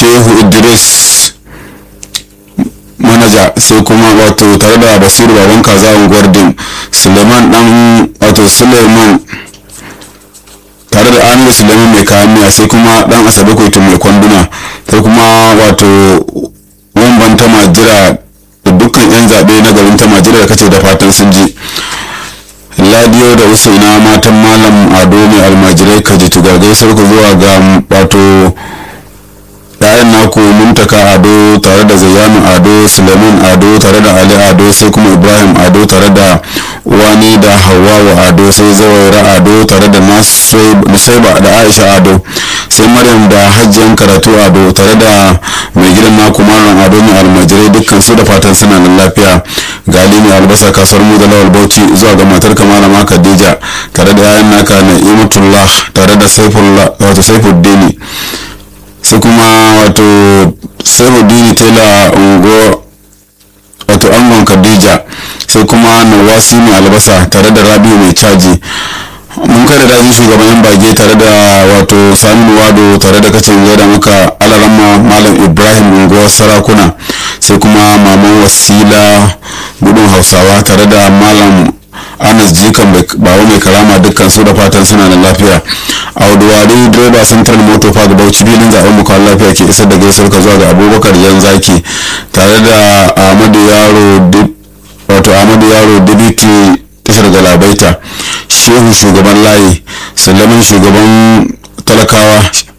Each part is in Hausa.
shehu idris manaja sai kuma wato tare da basiru baban kaza unguwar dim suleiman dan wato suleiman tare da amir suleiman mai kayan miya sai kuma dan asabe koito mai kwanduna sai kuma wato wamban ta majira da dukkan yan zaɓe na garin ta majira da kace da fatan sun ji ladiyo da usaina matan malam ado mai almajirai kaji tugagai sarku zuwa ga wato yayan naku muntaka ado tare da zayyanu ado suleiman ado tare da ali ado sai kuma ibrahim ado tare da wani da hawawa ado sai zawaira ado tare da nusaiba da aisha ado sai maryam da hajjiyan karatu ado tare da mai gidan naku malam ado mai almajirai dukkan su da fatan suna nan lafiya gali mai albasa kasuwar mu da lawal bauchi zuwa ga matar malama khadija tare da yayan naka na imatullah tare da saifullah wato saifuddini sai kuma wato saifuddini tela ungo wato angon khadija sai kuma nawasi mai albasa tare da rabiu mai caji mun kai da daji shugaban yan bage tare da wato saminu wado tare da kacin gaida maka alarama malam ibrahim unguwar sarakuna sai kuma maman wasila gudun hausawa tare da malam anas jikan bawa mai karama dukkan su da fatan suna da lafiya a wadawari direba central motor park bauchi bilin zaben muka lafiya ke isar da gaisuwar ka zuwa ga abubakar yan zaki tare da ahmadu yaro wato ahmadu yaro dibiti tashar galabaita shehu shugaban layi sulamin shugaban talakawa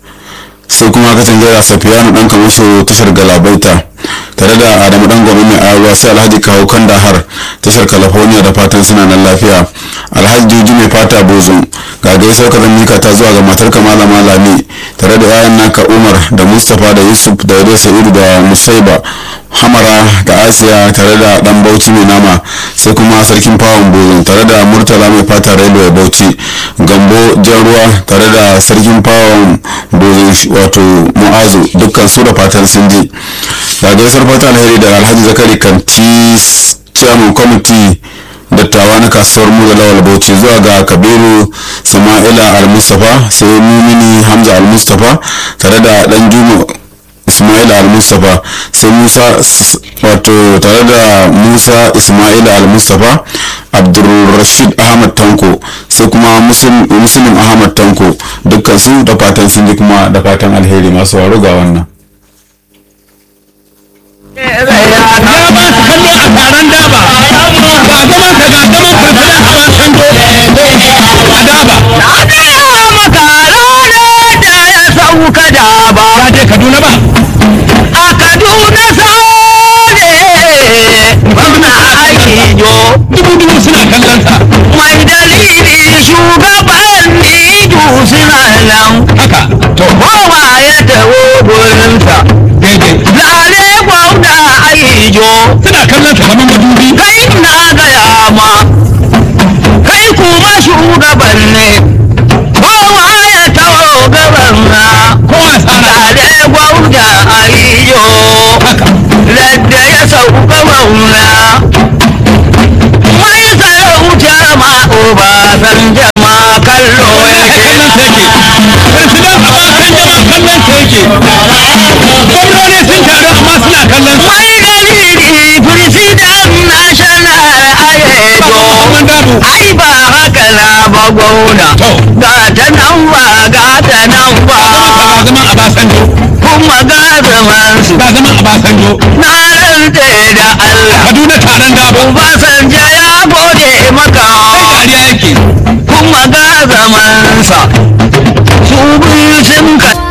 sai kuma katin gaira safiyanu dan kamasho tashar galabaita tare da adamu dan gwamnati mai ayawa sai alhaji kawo kan dahar tashar california da fatan suna nan lafiya alhaji juji mai fata bozo ga gaisar ka mika ta zuwa ga matar kamala malami tare da yayan naka umar da mustapha da yusuf da yadda sa'idu da musaiba hamara da asiya tare da dan bauchi mai nama sai kuma sarkin fawon bozo tare da murtala mai fata railway bauchi gambo jan ruwa tare da sarkin fawon bozo wato mu'azu dukkan su da fatan sun ji ga gaisar fata alheri da alhaji zakari kanti chairman committee dattawa na kasuwar mu da lawal bauchi zuwa ga kabiru sama'ila al-mustapha sai mumini hamza al-mustapha tare da dan juma ismail al-mustapha sai musa wato tare da musa ismail al-mustapha abdulrashid ahmad tanko sai kuma muslim ahmad tanko dukkan su da fatan sun ji kuma da fatan alheri masu waro ga wannan ya ba su kallo a taron daba ga gaban ka ga gaban firfida a wasan do a daba Na gaya maka ranar da ya sauka da ba ba je kaduna ba a Kaduna sale gwamna aiki jo dubu dubu suna kallon sa mai dalili shugaban nidu suna nan haka to kowa ya taho gurinsa daidai lale gwamna aiki jo suna kallon sa kamar madubi kai na gaya ma kai kuma shugaban ne kowa ya taho gaban na kowa tsara tare gwamna ayyo haka ladda ya sauka mauna mai sarauta ma uba san jama kallo yake kallon sa yake firfida a wasan jama kallon sa yake gwamnoni sun taru amma suna kallon sa mai dalili firsidan national ayejo Usman Dabo ai ba haka na ba gwauna To. ga ta nan ba ga ta nan ba ba zaman a basanjo kuma ga zamansu ba zaman a basanjo na rantse da Allah kaduna taron dabo Obasanjo ya gode maka dariya yake kuma ga zamansa su biyu sun ka